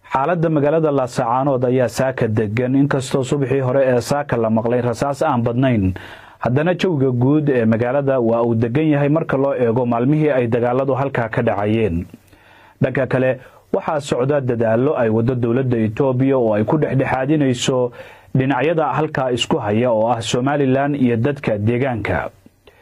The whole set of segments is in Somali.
xaaladda magaalada laasacaanood ayaa saaka degan inkastoo subaxii hore ee saaka la maqlay rasaas aan badnayn haddana jawiga guud ee magaalada waa uu degan yahay marka loo eego maalmihii ay dagaaladu halkaa ka dhacayeen dhanka kale waxaa socda dadaallo ay waddo dowladda etoobiya oo ay ku dhexdhexaadinayso dhinacyada halkaa isku haya oo ah somalilan iyo dadka deegaanka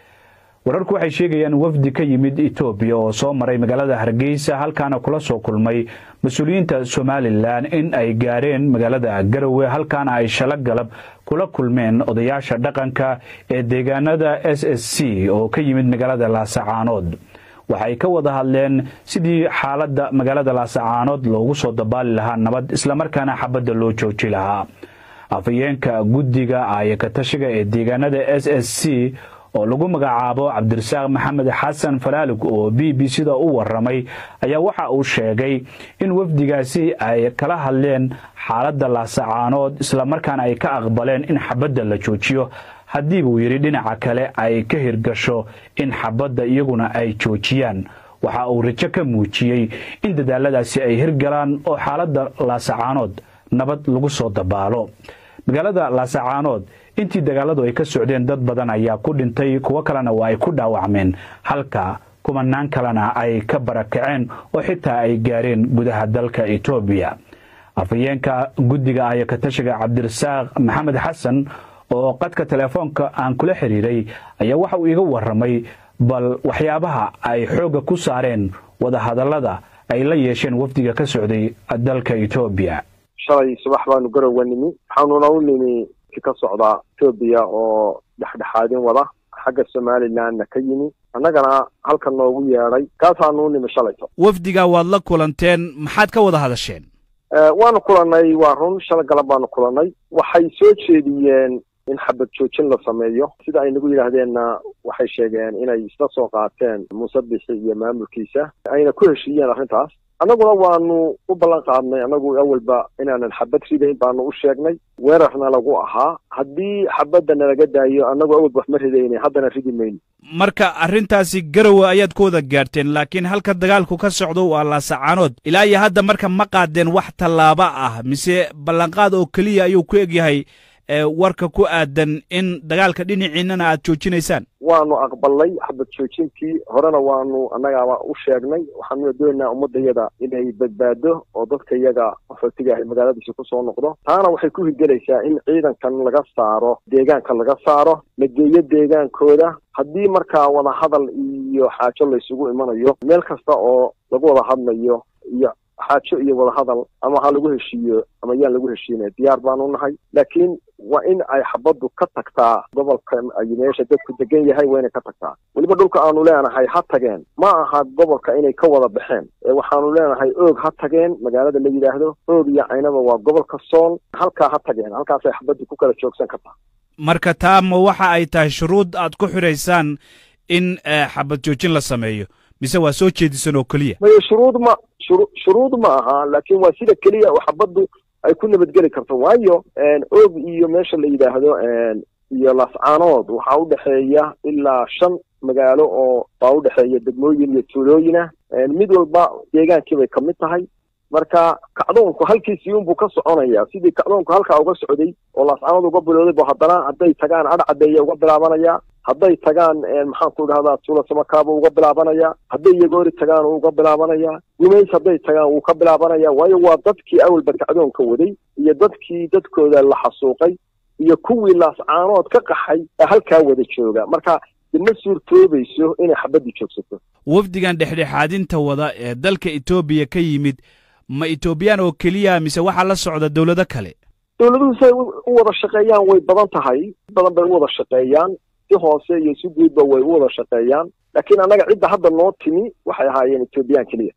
wararku waxay sheegayaan wafdi ka yimid etoobiya oo soo maray magaalada hargeysa halkaana kula soo kulmay mas-uuliyiinta somalilan in ay gaareen magaalada garowe halkaana ay shalo galab kula kulmeen odayaasha dhaqanka ee deegaanada s s c oo ka yimid magaalada laasacaanood waxay ka wada hadleen sidii xaaladda magaalada laasacaanood loogu soo dabaali lahaa nabad islamarkaana xabadda loo jooji lahaa afhayeenka guddiga aayakatashiga ee deegaanada s s c oo lagu magacaabo cabdirasaaq maxamed xasan falaalig oo b b c da u waramay ayaa waxa uu sheegay in wafdigaasi ay kala hadleen xaaladda laasacaanood islamarkaana ay ka aqbaleen in xabadda la joojiyo haddii buu yidhi dhinaca kale ay ka hirgasho in xabadda iyaguna ay joojiyaan waxa uu rajo ka muujiyey in dadaaladaasi ay hirgalaan oo xaaladda laasacaanood nabad lagu soo dabaalo magaalada laasacaanood intii dagaaladu ay ka socdeen dad badan ayaa ku dhintay kuwo kalena waa ay ku dhaawacmeen halka kumanaan kalena ay ka barakaceen oo xitaa ay gaareen gudaha dalka etoobiya afhayeenka guddiga ayakatashiga cabdirasaaq maxamed xasan oo qadka teleefoonka aan kula xiriiray ayaa waxa uu iga waramay bal waxyaabaha ay xoogga ku saareen wadahadallada ay la yeesheen wafdiga ka socday dalka etoobiya shalay subax baanu garowa nimi waxaanuna u nimi ka socda etoobiya oo dhexdhexaadin wada xagga somalilandna ka yimi annagana halkan noogu yeedhay kaasaanu u nimi shalayto wafdiga waad la kulanteen maxaad ka wada hadasheen waanu kulannay waa run shala galab baanu kulannay waxay soo jeediyeen in xabad joojin la sameeyo sida ay nagu yidhaahdeenna waxay sheegeen inay isla soo qaateen muuse bixi iyo maamulkiisa ayna ku heshiiyeen arrintaas annaguna waanu u ballan qaadnay annagu awalba inaanan xabad ridayn baanu u sheegnay weerarna lagu ahaa haddii xabadda nalaga daayo annagu awalba wax ma ridayna haddana ridi mayno marka arrintaasi garowe ayaad ku wada gaarteen laakiin halka dagaalku ka socdo waa laasacaanood ilaa iyo hadda marka ma qaadeen wax tallaabo ah mise ballanqaad oo keliya ayuu ku egyahay warka ku aadan in dagaalka dhinaciinnana aad joojinaysaan waanu aqbalnay xabad joojintii horena waanu annagaaba u sheegnay waxaanuna doonaynaa ummaddayada inay badbaado oo dadka iyaga qaxootiga ahay magaaladiisi kusoo noqdo taana waxay ku hirgelaysaa in ciidankan laga saaro deegaanka laga saaro la geeyo deegaankooda haddii markaa wadahadal iyo xaajo laysugu imanayo meel kasta oo lagu wada hadlayo iyo xaajo iyo wadahadal ama ha lagu heshiiyo ama yaan lagu heshiinay diyaar baanu nahay laakiin waa in ay xabaddu ka tagtaa gobolkan ay meesha dadku degan yahay waa inay ka tagtaa weliba dhulka aanu leenahay ha tageen ma aha gobolka inay ka wada baxeen ee waxaanu leenahay oog ha tageen magaalada la yidhaahdo oog iyo caynaba waa gobolka sool halkaa ha tageen halkaasay xabaddu ku kala joogsan kartaa marka taa ma waxa ay tahay shuruud aad ku xidhaysaan in xabad joojin la sameeyo mise waa soo jeedisan oo keliya maye shuruud ma shuru shuruud ma aha laakiin waa sida keliya oo xabaddu ay ku nabadgeli karto waayo oog iyo meesha la yidhaahdo iyo laascaanood waxaa u dhexeeya ilaa shan magaalo oo baa u dhexeeya degmooyin iyo tuulooyinah mid walba deegaankii bay ka mid tahay marka kacdoonku halkiisii unbuu ka soconaya sidii kacdoonku halkaa uga socday oo laascaanood uga bilowday bu haddana hadday tagaan adhcadeeya uga bilaabanaya hadday tagaan maxaan ku idhahdaa tuula samakaaba uga bilaabanaya hadday yagoori tagaan uu uga bilaabanaya gumays hadday tagaan wuu ka bilaabanaya waayo waa dadkii awalba kacdoonka waday iyo dadkii dadkooda la xasuuqay iyo kuwii laascaanood ka qaxay ee halkaa wada jooga marka ma suurtoobayso inay xabaddu joogsato wafdigan dhexdhexaadinta wada ee dalka etoobiya ka yimid ma etoobiyaan oo keliya mise waxaa la socda dowlado kale dowladuhu siay u wada shaqeeyaan way badan tahay badan bay u wada shaqeeyaan si hoose iyo si guudba way u wada shaqeeyaan laakiin annaga cidda hadda noo timi waxay ahaayeen etoobiyaan keliya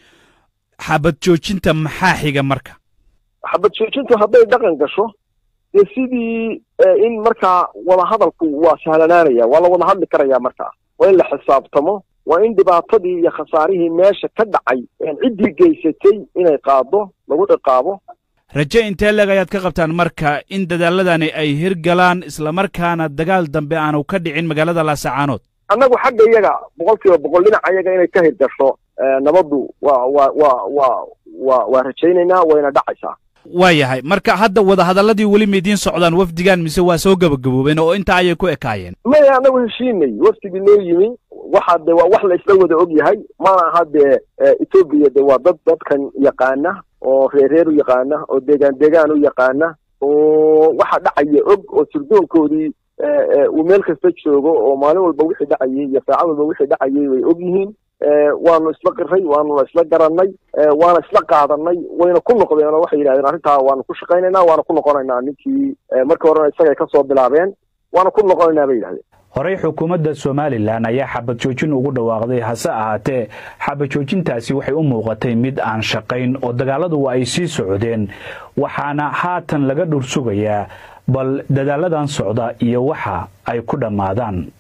xabad joojinta maxaa xiga marka xabad joojintu hadday dhaqan gasho dee sidii in markaa wadahadalku waa sahlanaanaya waa la wada hadli karaya markaa waa in la xisaabtamo waa in dhibaatadii iyo khasaarihii meesha ka dhacay ciddii geysatay inay qaado lagu ciqaabo raje intee leeg ayaad ka qabtaan marka in dadaaladani ay hirgalaan islamarkaana dagaal dambe aanu ka dhicin magaalada laasacaanood annagu xagga iyaga boqol kiiba boqol dhinaca iyaga inay ka hirgasho nabaddu waa waa waa waa waa waa rajaynaynaa wayna dhacaysaa waa yahay marka hadda wadahadalladii weli maidiin socdaan wafdigan mise waa soo gabagaboobeen oo intaa ayay ku ekaayeen maya annagu heshiinay waftigii noo yimi waxa de waa wax la isla wada og yahay mana aha dee etoobiya de waa dad dadkan yaqaana oo reereer u yaqaana oo deegaan deegaan u yaqaana oo waxa dhacaya og oo sirdoonkoodii uu meel kasta joogo oo maalin walba wixii dhacayay iyo saacad walba wixii dhacayay way og yihiin waanu isla qiray waanu isla garanay waana isla qaadanay wayna ku noqdeen oo waxay yidhahdeen arrintaa waanu ku shaqaynaynaa waana ku noqonaynaa ninkii markii horena isagay ka soo bilaabeen waana ku noqonaynaa bay yidhahdeen horey xukuumadda somalilan ayaa xabad joojin ugu dhawaaqday hase ahaatee xabad joojintaasi waxay u muuqatay mid aan shaqayn oo dagaaladu waa ay sii socdeen waxaana haatan laga dhursugayaa bal dadaaladan socda iyo waxa ay ku dhammaadaan